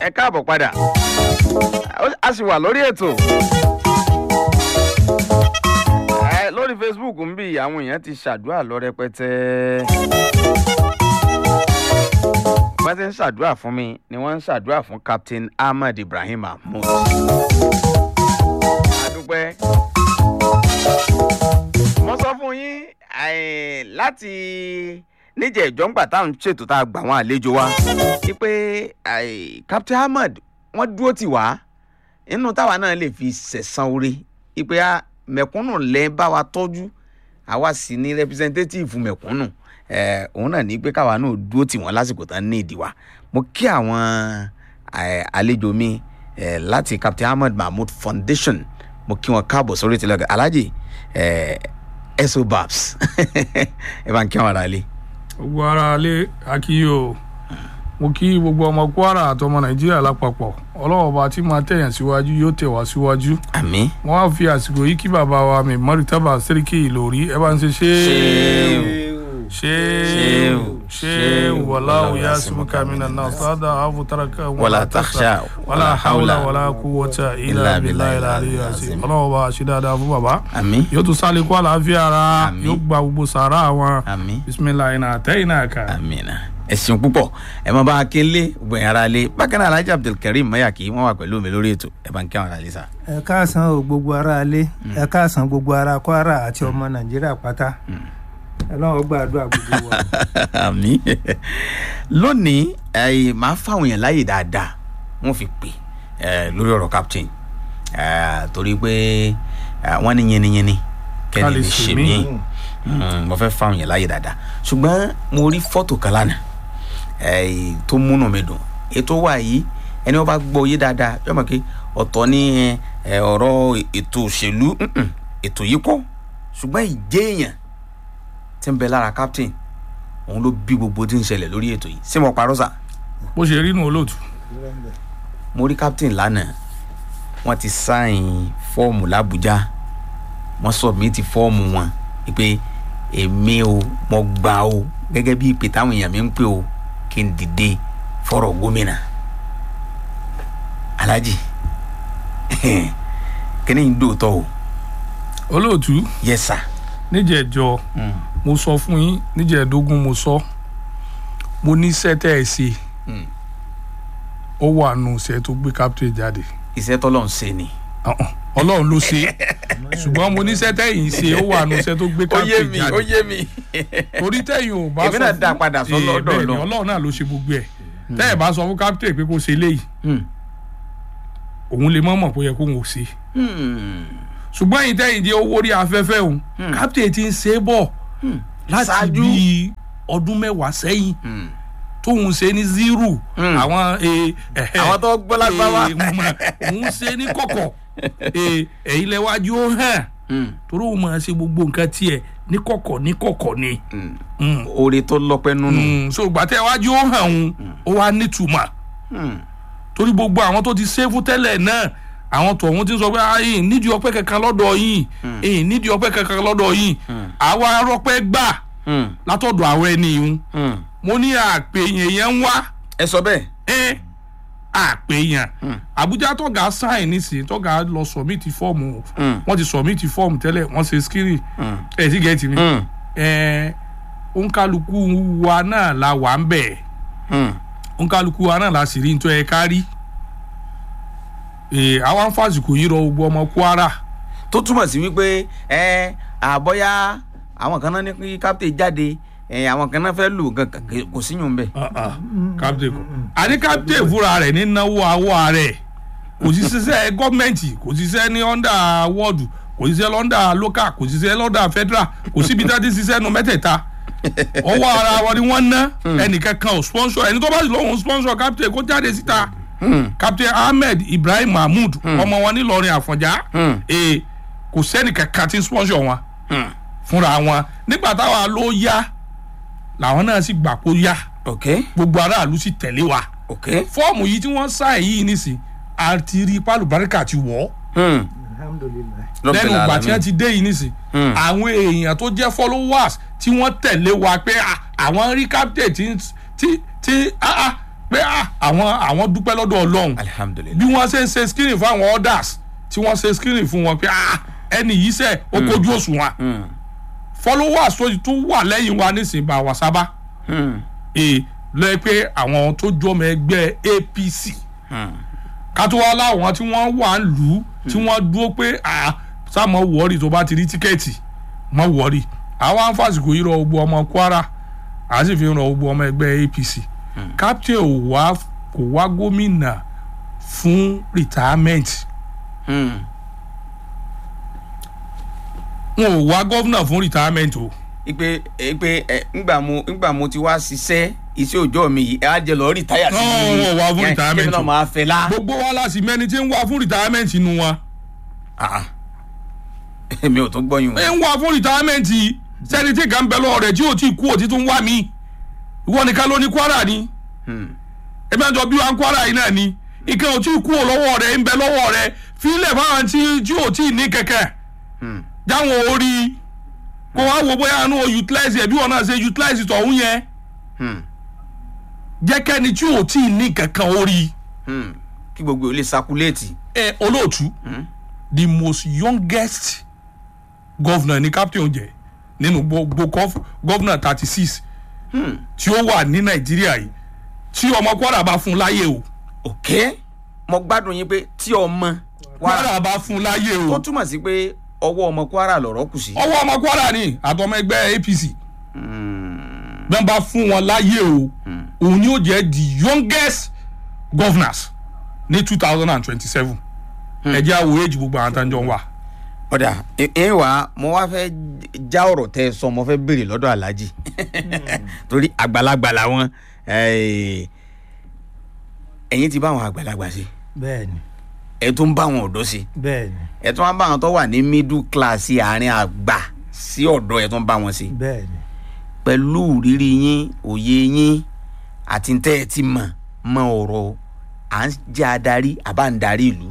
ẹ káàbọ̀ padà a sì wà lórí ètò ẹ lórí facebook ń bí àwọn èèyàn ti ṣàdúrà lọ rẹpẹtẹ wọ́n ti ń ṣàdúrà fún mi ni wọ́n ń ṣàdúrà fún captain ahmed ibrahim mahmood adúpẹ́ mo sọ fún yín eh, láti níjẹ̀ ìjọ́ngbà táwọn ṣètò tá a gbà wọn àlejò wa wípé eh, captain ahmed wọ́n dúró tì wá inú táwa náà lè fi sẹ̀san orí wípé a mẹ̀kúnnù lẹ́ bá wa tọ́jú àwa sì ní representative mẹ̀kúnnù eh, òun náà ní pé káwa náà dúró tì wọ́n lásìkò tán ní ìdí wa mo kí àwọn eh, àlejò mi eh, láti captain ahmed mahmood foundation mo kí wọn káàbọ̀ sórí ìtìlẹ̀ alhaji eh, eso babs ẹ bá ń kí wọn ara lé. gbogbo ara lé akíyò mo kí gbogbo ọmọ kwara àtọmọ nàìjíríà lápapọ̀ ọlọ́wọ́ bá tí máa tẹ̀yàn síwájú yóò tẹ̀ wá síwájú àmì. wọ́n á fi àsìkò yìí kí bàbá wa mi mọ́rìtàbà sẹ́ríkì ìlòrí ẹ bá ń ṣe ṣé ṣé ṣé wàlá òyà símúkà mi nà náà sádà àfùtàràkà wàlá taxà wàlá hàwùlà wàlá kúwọ́tà ilà bìlà ilà àríyá sí ọlọ́wọ́ bá ṣe dáadáa fún bàbá àmì. yóò tún sálẹ̀ kó àlàáfíà ara Àmín. yóò gba gbogbo sàárà wọn àmì. bisimilayi náà àtẹ́yìn náà kà. àmìnà ẹ̀sìn púpọ̀ ẹ máa bá a ké lé gbẹ̀yìn ara lé bákan náà alhaji abdulkareem mayaki wọn wà pẹ̀lú mi lórí ètò ẹ bá ń kí àwọn ara lé sa. ẹ káàsán o gbogbo ara alé ẹ káàsán gbogbo ara kwara àti ọmọ nàìjíríà pátá ọlọ́run gbàdúrà gbogbo wa. àmì lónìí ẹ máa fáwọn èèyàn láàyè dáadáa wọn fi pè ẹ lórí ọ̀rọ̀ captain ẹ torí pé ẹ, wọ́n ní yẹniyẹni Ká kẹ́ni lè lè ṣe ṣe mí. mí mo fẹ́ fáwọn èèyàn láàyè dáadáa ṣùgbọ́n mo rí fọ́tò kan lánàá ẹ, tó múnú mi dùn ètò wà yìí ẹni wọ́n bá gbọ́ yé dáadáa yọ mọ̀ pé ọ̀tọ̀ ní ẹ, ọ̀rọ̀ ètò òṣèlú mm-mm, ètò yìí kọ́ ṣùgbọ́n ìjẹ́ èèyàn tí ń bẹ lára captain òun ló bí gbogbo tí ń ṣẹlẹ̀ lórí ètò yìí sí mo parọ́ sà bó ṣe rí nu olóòtú. mo rí captain lánàá wọ́n ti sáìn fọ́ọ̀mù làbújá wọ́n sọ̀mìtì fọ́ọ̀mù wọn pé èmi o mo gbà o gẹ́gẹ́ bí ìpè táwọn èèyàn mi ń pè o kí n dìde fọ́rọ̀ gómìnà alhaji kíni ń dòótọ́ o olóòtú yes sir. níjẹ̀jọ Mm. mo sọ fún yín níjẹ̀ẹ́dógún mo sọ mo ní sẹ́tẹ̀ ẹ̀ ṣe Mm. ó wà nù sẹ́ tó gbé captain jáde iṣẹ́ tọ́lọ̀ ń ṣe ni. Uh-uh. ọlọ́run ló ṣe ṣùgbọ́n mo ní sẹ́tẹ̀ yìí ṣe ó wà nù sẹ́ tó gbé ó yé captain mi ó jáde yé mi. torí tẹ̀yìn ò bá Èmi náà dá padà sọ Eh, lọ́dọ̀ bẹ́ẹ̀ ni, Ọlọ́run. ọlọ́run náà ló ṣe gbogbo ẹ̀ tẹ́yìn bá sọ fún captain pé kó ṣe léyìí Hmm. òun lè mọ̀ mọ̀ pé ó yẹ kó òun ò ṣe Hmm. ṣùgbọ́n yìí tẹ́yìn jẹ́ owó rí afẹ́fẹ́ òun captain ti ń ṣe é bọ̀ láti Ṣáájú. bíi ọdún mẹ́wàá sẹ́yìn Hmm. tóun ṣe ní zero Mm. àwọn eh, ẹ̀hẹ́, Àwọn tó gbọ́ lágbáwá. eh, mo mọ̀, òun ṣe ní kọ̀kọ̀ eh, ẹ̀yin lẹ́wájú ó hàn Hmm. torí òun máa ṣe gbogbo nǹkan tiẹ̀ ní kọ̀kọ̀ ní kọ̀kọ̀ ni Hmm. Mm. oore tó lọ́pẹ́ nínú. Mm, so gbàtẹ́ iwájú ó hàn òun ó wá nítumọ̀ Hmm. torí gbogbo àwọn tó ti ṣe fún tẹ́lẹ̀ náà àwọn tọ̀hún ti ń sọ pé ayin nídìí ọpẹ́ kankan lọ́dọ̀ yìí ẹ̀yìn nídìí ọpẹ́ kankan lọ́dọ̀ yìí àwa arọ́pẹ́ gbà Hmm. látọ̀dọ̀ àwọn ẹni yìí Hmm. mo ní àpèyàn yẹn ń wá ẹ sọ bẹ́ẹ̀. ẹ àpèyàn àbújá tọ́gà sáìn nísìnyí tọ́gà lọ sọ̀mìtì fọ́ọ̀mù Mm. wọ́n ti sọ̀mìtì fọ́ọ̀mù tẹ́lẹ̀ wọ́n ṣe skiri ẹ̀ sí gẹ̀ẹ́tì mi Hmm. ẹ̀ òǹkàlùkù wa náà la wà ń bẹ̀ Hmm. òǹkàlùkù wa náà la sì rí nítorí ẹ̀ kárí ẹ̀ àwọn fásitì yìí rọ gbogbo ọmọ kwara tó túmọ̀ sí wípé ẹ àbọ̀yá àwọn kan náà ní kí captain jáde ẹ àwọn kan náà fẹ́ lù kankan kò síyùn bẹ́ẹ̀. captain kọ àní captain fúnra rẹ̀ ní náwó awọ rẹ̀ kò sí ṣiṣẹ́ gọ́ọ̀mẹ̀ntì kò sí ṣiṣẹ́ ní under ward kò sí ṣiṣẹ́ lọ́ndà local kò sí ṣiṣẹ́ lọ́ndà federal kò síbi tá a ti ṣiṣẹ́ nu mẹ́tẹ̀ẹ̀ta ọwọ́ ara wọn ni wọ́n ná ẹnìkan kan ò sponsor ẹni tó bá sì lóhùn sponsor captain kó jáde síta captain ahmed ibrahim mahmood ọmọ wọn nílọrin àfọ̀njá ee kò sẹ́ni kankan tí ń sponsor wọn fúnra wọn nígbà táwa ló yá làwọn náà sì gbà kó yá ok gbogbo aráàlú sì tẹ̀lé wa ok. fọ́ọ̀mù yìí tí wọ́n sáà yìí nísìn àti rí pálùbáríkà ti wọ̀ ọ́ Hmm. alhamdulilayi. lẹ́nu ìgbà tí wọ́n ti dé yìí nísìn Hmm. àwọn èèyàn tó jẹ́ followers tí wọ́n tẹ̀lé wa pé ah, àwọn rí captain tí tí tí ah, ah, pé ah, àwọn àwọn dúpẹ́ lọ́dọ̀ ọlọ́run alihamudulilayi bí wọ́n ṣe ń ṣe screening fún àwọn orders tí wọ́n ṣe screening fún wọn pé ah ẹni yìí sẹ́ ó kojú òṣùwọ̀n followers tó tún wà lẹ́yìn wa nísìnyí bá wa sábà ee lọ́ọ́ pé àwọn tó jọmọ ẹgbẹ́ apc kátó wá láwọn tí wọ́n wà ń lù ú tí wọ́n dúró pé ah sáàmọ̀ wọ́ọ̀rì tó bá ti rí tíkẹ́ẹ̀tì mọ̀ wọ́ọ̀rì àwa ń fàsìkò yìí rọ gbogbo ọmọ kwara a sì fi ń rọ gbogbo ọmọ ẹgbẹ́ apc captain ò wá kò wá gómìnà fún retirement wọn ò wá gómìnà fún retirement o ipe ipe ẹ ngbà mo ngbà mo ti wá ṣiṣẹ́ iṣẹ́ òòjọ́ mi yìí ẹ á jẹ lọ rìtáyà sí No, wọn ò wá fún Yẹn, retirement kí ni náà o. máa fẹ́ la. gbogbo wa láti mẹni tí ń wá fún retirement nu wọn Ah, ah. èmi ò tún gbọ́yìn ẹ o. ń wá fún retirement sẹni tí kan bẹ lọ́wọ́ rẹ̀ tí ò tí kú ò tí tún wá mi ìwọ nìkan ló ní kwara ni Hmm. ẹbí àjọ bí wa ń kwara yìí náà ni ìkan ò tí kú ò lọ́wọ́ rẹ̀ ń bẹ lọ́wọ́ rẹ̀ fílẹ̀ fáwọn tí tí ò tí ní kẹ̀kẹ́ Hmm. jáwọn orí kó wá wo bóyá àánú o utilize ẹ̀ bí wọn náà ṣe utilize tọ̀hún yẹn Hmm. jẹ́ kẹ́ni tí ò tí ní kankan orí Hmm. kí gbogbo ò lè sakuléètì. ẹ olóòtú the most youngest governor ní captain jẹ nínú gbogbo gov- governor thirty six Hmm. tí ó wà ní nàìjíríà yìí tí ọmọ kwara bá fún láyé o ok mo gbádùn yín pé tí ọmọ kwara kwara bá fún láyé tó o túmọ̀ sí pé ọwọ́ ọmọ kwara lọ̀rọ̀ kù sí. ọwọ́ ọmọ kwara ni àtọmọ ẹgbẹ́ apc Hmm. bí wọ́n bá fún wọn láyé o òun ni ó jẹ́ the youngest governors ní two thousand and twenty seven ẹ jẹ́ àwòrán èjì gbogbo àwọn àtàjọ wà. ọ̀dà ẹ wá mo wá fẹ́ já ọ̀rọ̀ tẹ́ ẹ sọ mo fẹ́ béèrè lọ́dọ̀ aláàjì torí àgbàlagbà làwọn eh, ẹ̀yin ti bá àwọn àgbàlagbà ṣe bẹ́ẹ̀ni ẹ tún bá àwọn ọ̀dọ́ ṣe bẹ́ẹ̀ni ẹ tún wá bá àwọn tó wà ní middle class àárín àgbà sí ọ̀dọ́ ẹ tún bá wọn ṣe bẹ́ẹ̀ni pẹ̀lú rírí yín òye yín àti tẹ́ ẹ ti mọ̀ mọ ọ̀rọ̀ à ń jẹ́ adarí àbá ń darí ìlú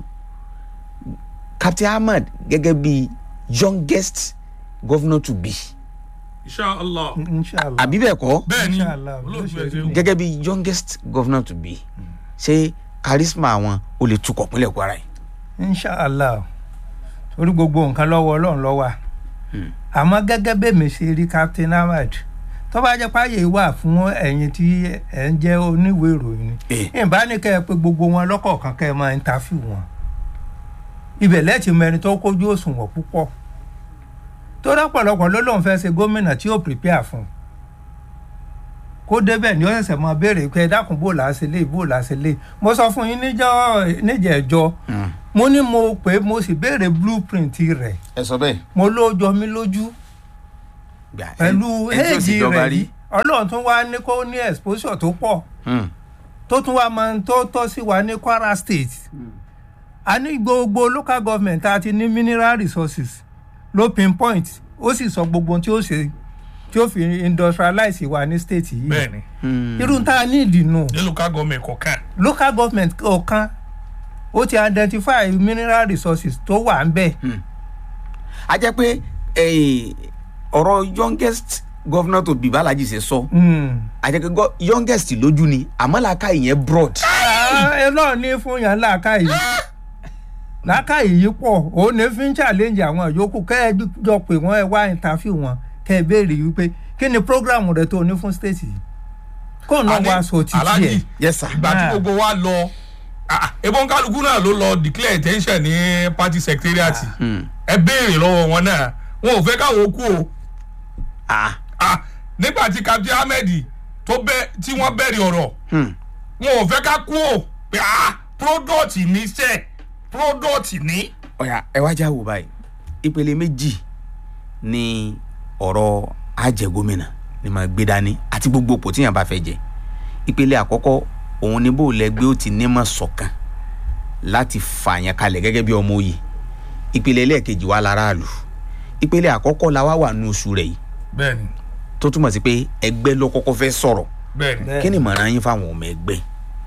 captain ahmed gẹ́gẹ́ bí youngest governor to be inshallah inshallah àbí bẹ́ẹ̀ kọ́ bẹ́ẹ̀ni Inshallah, olóòtú ló ẹ ṣe rí. ṣeun. gẹ́gẹ́ bí youngest governor to be ṣé charisma àwọn o lè tukọ̀ pínlẹ̀ kwara yìí. inshallah torí gbogbo nǹkan lọ́wọ́ ọlọ́run ló wà àmọ́ gẹ́gẹ́ bẹ́ẹ̀mi ṣe rí captain ahmed tó bá jẹ́ páyé wà fún ẹ̀yin tí ẹ̀ ń jẹ́ oníwèé ìròyìn Eh. ni ìbá ní kẹ́ ẹ pé gbogbo wọn lọ́kọ̀ọ̀kan kẹ́ ẹ máa interview wọn ibẹ̀ lẹ́tì mẹ́rin tó kójú òṣùwọ̀n púpọ̀ tó rọ́pọ̀lọpọ̀ ló lóun fẹ́ ṣe gómìnà tí ó prepare fún kó débẹ̀ ní ó ṣẹ̀ṣẹ̀ mọ béèrè pé ẹ dákun bò láṣẹ lé bò láṣẹ lé mo sọ fún yín níjọ́ níjẹ̀ẹ́jọ́ mo ní mo pé mo sì béèrè blueprint rẹ̀ ẹ sọ bẹ́ẹ̀. mo ló jọ mí lójú gbà pẹ̀lú ẹ- ẹ tí ò sì éèjì jọba rẹ̀ rí. yìí ọlọ́run tún wá ní kó ní exposure tó pọ̀ Hmm. tó tún wá máa ń tó tọ́ sí wa ní kwara state a ní gbogbo local government tá a ti ní mineral resources ló pinpoint ó sì sọ gbogbo ohun tí ó ṣe tí ó fi industrialize wa ní state yìí bẹ́ẹ̀ni Hmm. irú tá a ní ìdìnnú ní local government kọ̀ọ̀kan local government ọ̀kan ó ti identify mineral resources tó wà ń bẹ̀ a jẹ́ pé eh, ọ̀rọ̀ youngest governor to be balaji ṣe sọ Mm. a jẹ́ pé go- youngest lójú ni àmọ́ làákà ìyẹn broad. ẹ náà ní fún yàn láàkàyè láàkàyè yìí pọ̀ òun ní fi ń challenge àwọn yòókù kẹ́ ẹ jọ pé wọ́n ẹ wá interview wọn kẹ́ ẹ béèrè wípé kí ni program rẹ tó ní fún state yìí kó náà wá sọ títí ẹ̀ aláàjì yes sir. ìgbà tí Ah. gbogbo wa lọ ah, ebon kálukú náà ló lọ declare intention ní party secretariat Hmm. ẹ béèrè lọ́wọ́ wọn náà wọn ò fẹ́ káwọn kú o ah. Ah, nígbà tí captain ahmed tó bẹ tí wọ́n bẹ̀rẹ̀ ọ̀rọ̀ Hmm. wọn ò fẹ́ ká kú o pé ah product ní sẹ́ product ní. ọ̀yà ẹ wá já wò báyìí ìpele méjì ni ọ̀rọ̀ àjẹgómìnà ni màá gbé dání àti gbogbo òpó tíyàn bá fẹ́ jẹ ìpele àkọ́kọ́ òun ni bó lẹ́gbẹ́ ó ti nímọ̀ ṣọ̀kan láti fààyàn kalẹ̀ gẹ́gẹ́ bí ọmọ òye ìpele ẹlẹ́ẹ̀kejì wà láràlú ìpele àkọ́kọ́ la wá wà nù oṣù rẹ̀ yìí bẹ́ẹ̀ni tó túmọ̀ sí pé ẹgbẹ́ ló kọ́kọ́ fẹ́ sọ̀rọ̀ bẹ́ẹ̀ni. Bẹ́ẹ̀. kí ni ìmọ̀ràn yín fáwọn ọmọ ẹgbẹ́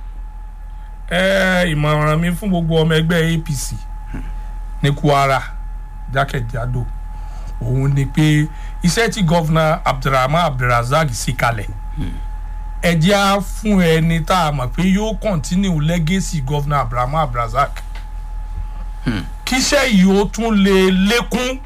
ẹ ìmọ̀ràn mi fún gbogbo ọmọ ẹgbẹ́ apc ní kwara jákèjádò òun ni pé iṣẹ́ tí gọ́vnà abdulrahman abdulrasaq sì kalẹ̀ ẹ jẹ́ á fún ẹni tá a mọ̀ pé yóò continue legacy governor abrahamu abrazak kíṣẹ́ yìí ó tún lè lékún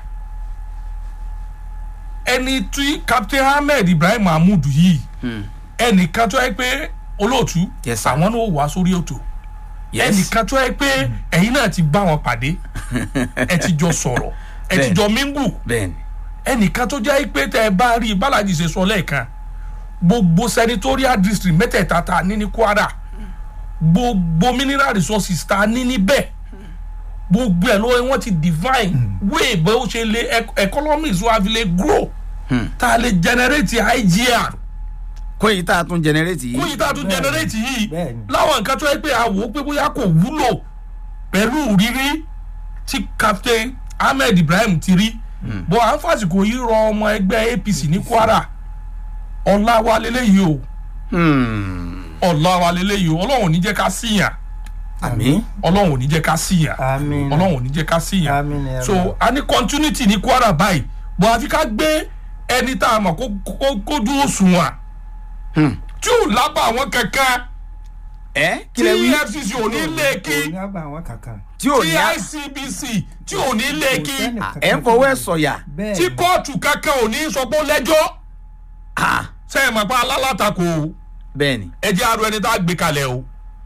ẹni tí captain ahmed ibrahim mahmood yìí ẹnìkan tó yẹ pé olóòtú Yes, sir. àwọn náà wà sórí ètò ẹnìkan tó yẹ pé ẹ̀yin náà ti bá wọn pàdé ẹ ti jọ sọ̀rọ̀ ẹ ti Bẹ́ẹ̀ni. jọ mingu bẹ́ẹ̀ni ẹnìkan tó jẹ́ pé tẹ́ ẹ bá rí i bálájì ṣe sọ lẹ́ẹ̀kan gbogbo senatorial district mẹ́tẹ̀ẹ̀ta ta ní ní kwara gbogbo mineral resources ta ní níbẹ̀ gbogbo ẹ̀ lọ́wọ́ wọn ti divine way bó ṣe lè ec- economies wa fi lè grow tá a lè generate igr kó yìí tá a tún jẹnẹrétì kó yìí yìí tá a tún generate yìí Bẹ́ẹ̀ni. láwọn nǹkan tó yẹ pé a wò ó pé bóyá kò wúlò pẹ̀lú rírí tí captain ahmed ibrahim ti rí bọ́ à ń fàsìkò yìí rọ ọmọ ẹgbẹ́ apc ní kwara ọ̀la wa lélẹ́yìí o Hmm. ọ̀la wa lélẹ́yìí o ọlọ́run ò ní jẹ́ ká síyàn àmì ọlọ́run ò ní jẹ́ ká síyàn àmín ọlọ́run ò ní jẹ́ ká síyàn àmín ẹ so rọ. a ní continuity ní kwara báyìí bọ́ àfi ká gbé ẹni tá a mọ̀ kó kó kó dúró sùn wà Hmm. tí ò lábà àwọn kankan ẹ tí kí lẹ wí efcc ò ní lé kí kò ní àgbà àwọn kankan. tí ò tí ní à- icbc tí ò ní lé Kò kí sẹ́nì à, kankan ẹ ń fọwọ́ ẹ sọ̀yà bẹ́ẹ̀ tí kóòtù kankan ò ní sọ pé ó lẹ́jọ́ Ah, sẹ́yìn mọ̀ pé alálàtakò o bẹ́ẹ̀ni ẹ jẹ́ àrò ẹni tá a gbé kalẹ̀ o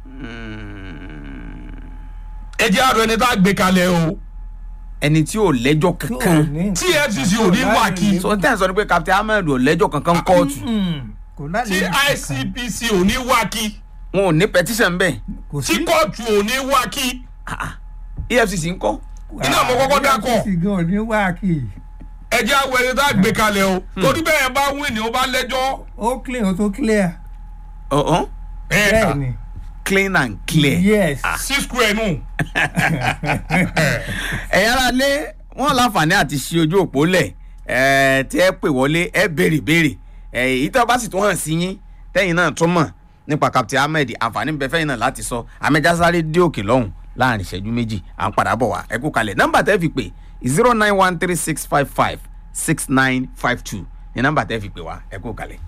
ẹ jẹ́ àrò ẹni tá a gbé kalẹ̀ o ẹni tí ò lẹ́jọ́ tí ò kankan ní- tí efcc ò ní wà kí sọ tẹ́ ẹ̀ sọ ni pé captain ahmed ò lẹ́jọ́ kankan kóòtù Mm, kò tí lálẹ́ icbc ò ní wà kí wọn ò ní petition bẹ́ẹ̀ kò tí sí kóòtù ò ní wà kí Ah, ah. efcc ń kọ́ iná mo kọ́kọ́ dákọ̀. efcc gan ò ní wá kí ẹ jẹ́ àrò ẹni tá a gbé kalẹ̀ o torí bẹ́ẹ̀ bá wí ni ó bá lẹ́jọ́ ó clean ó tó clear ọ̀hún ẹ̀ bẹ́ẹ̀ ni clean and clear. yes sí square nù ẹ̀yin ara lé wọn láǹfààní àti ṣe ojú òpó lẹ̀ ẹ̀ tí ẹ pè wọlé ẹ béèrè béèrè ẹ̀ èyí tó bá sì tún hàn sí yín tẹ́yìn náà tún mọ̀ nípa captain ahmed àǹfààní ń bẹ fẹ́yìn náà láti sọ amẹ́jásáré dé òkè lọ́hùn láàrin ìṣẹ́jú méjì à ń padà bọ̀ wá ẹ kú kalẹ̀ nọ́mbà tẹ́ fi pè zero nine one three six five five six nine five two ní nọ́mbà tẹ́ fi pè wá ẹ kú kalẹ̀.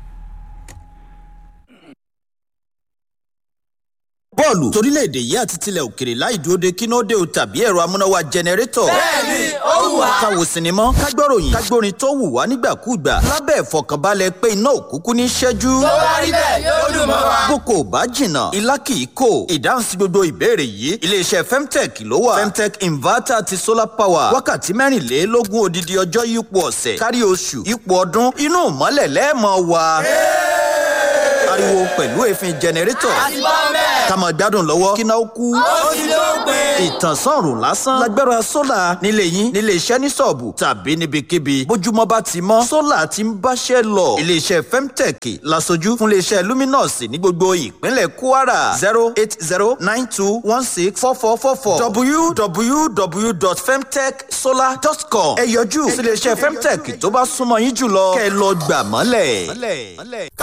bọ́ọ̀lù torílẹ̀-èdè yìí àti tilẹ̀ òkèrè láì dúró de kínóde o tàbí ẹ̀rọ amúnáwá jẹnẹrétọ̀. bẹ́ẹ̀ni ó wù wá. ká wo sinimá ká gbọ́ròyìn ká gbórin tó wù wá nígbàkúùgbà lábẹ́ ìfọkànbalẹ̀ pé iná òkúkú ní ṣẹ́jú. tó bá rí bẹ́ẹ̀ yóò dùn mọ́ wa. boko ò bá jìnnà ilá kì í kò ìdáhùn sí gbogbo ìbéèrè yìí iléeṣẹ́ femtech ló wà femtech inverter àti solar power wákàtí mẹ́rìnlélógún odidi ọjọ́ yípo ọ̀sẹ̀ kárí oṣù yípo ọdún inú ìmọ́lẹ̀ lẹ́ẹ̀mọ́ wa ariwo pẹ̀lú èéfín jẹnẹrétọ̀ ká máa gbádùn lọ́wọ́ kí náà ó kú. ó ti dópin. ìtànsán ọ̀rùn lásán lágbára sólà nílé yín nílé iṣẹ́ ní sọ̀ọ̀bù tàbí níbikíbi bójúmọ́ bá ti mọ́ sólà ti ń báṣẹ́ lọ. iléeṣẹ́ femtech lasojú fún iléeṣẹ́ luminous ní gbogbo ìpínlẹ̀ kwara zero eight zero nine two one six four four four four www.femtechsolar.com ẹ yọjú sí iléeṣẹ́ femtech tó bá súnmọ́ yín jùlọ kẹ́ ẹ lọ gbà mọ́lẹ̀.